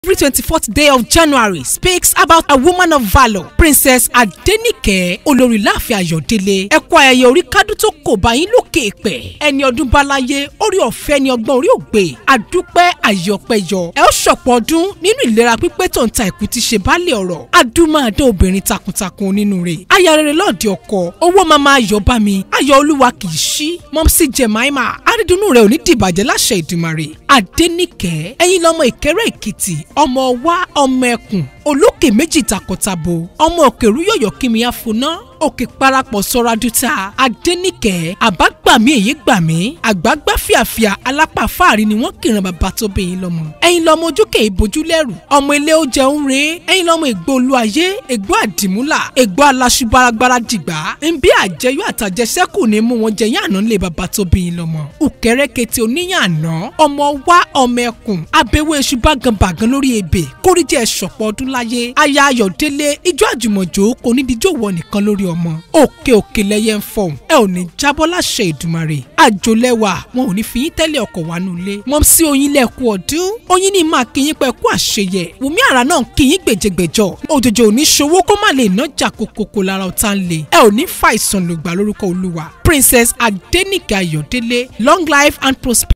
Every 24th day of January speaks about a woman of valor, Princess Adenike Olóríláàfin Ayọ̀délé. Ẹ kú ayẹyẹ orí kádùn tó kò bá yín lókè pẹ̀. Ẹni ọdún báláyé, orí ọ̀fẹ́ ni ọgbọ́n orí ògbé. Àdúpẹ́ àyọ̀pẹ̀yọ. Ẹ ó ṣọ̀pọ̀ ọdún nínú ìlera pípé tó ń ta ìkú ti ṣe bálẹ̀ ọ̀rọ̀. Adúmáadé obìnrin takuntakun onínúure. Aya rere lọ́ọ̀dẹ ọkọ. Owó máma ayọ̀ bá mi. Ayọ̀ olúwa kì í ṣí. Mọ́mísí Jemima. Àrídùnnú rẹ̀ ò ní dìbàjẹ́ láṣẹ Ìdùmarè. Adéníkẹ́. Ẹ̀yin lọmọ Ìkẹ́rẹ́ Èkìtì. Ọmọ wa ọmọ ẹkùn olókè méjì takọtabo ọmọ òkèrú yọ̀yọ̀ kími àfoná òkè parapọ̀ sọ́ra dúta adẹ́nìkẹ́ àbágbàmí èyí gbàmí àgbàgbà fìàfìà alápá fáàrí ni wọ́n kìran bàbá tó bẹ̀yìn lọ́mọ. ẹ̀yin lọ́mọ ojúkè ìbojú lẹ́rù ọmọ ilé ó jẹun re ẹ̀yin lọ́mọ ègbó olúayé ègbó àdìmúlà ègbó aláṣubáragbára dìgbà nbí àjẹyó àtàjẹsẹ́kù ni mú wọn jẹyìn àná lé bàbá tó bẹ̀yìn lọ́mọ. òkèrèkètè oníyàn àná ọmọ wa ọmọ ẹkùn abẹ́wé iṣu báganbàgan lórí ebè kórìjẹ́ ṣọ̀pọ̀ ọdún láyé aya ayọ̀délé ijó àjùmọ̀jò kò ní díjọ́ wọ nìkan lórí ọmọ òkè òkè lẹyẹ ń fọhùn ẹ ò ní jábọ́ láṣẹ ìdùmarè àjòlẹ́wà wọn ò ní fi yín tẹ́lẹ̀ ọkọ̀ wá nulẹ̀ mọ́ sí oyin lẹ́kú ọdún oyin ní máa kí yín pẹ́ kú àṣeyẹ wùmí àrà náà kí yín gbèjègbèjọ òjòjò ò ní ṣòwò kó má lè ná jà kókókó lára ọ̀tá ń lè ẹ ò ní fa ìsàn lògbà lórúkọ olúwa princess adénìkẹ́ ayọ̀délé long life and prosperity.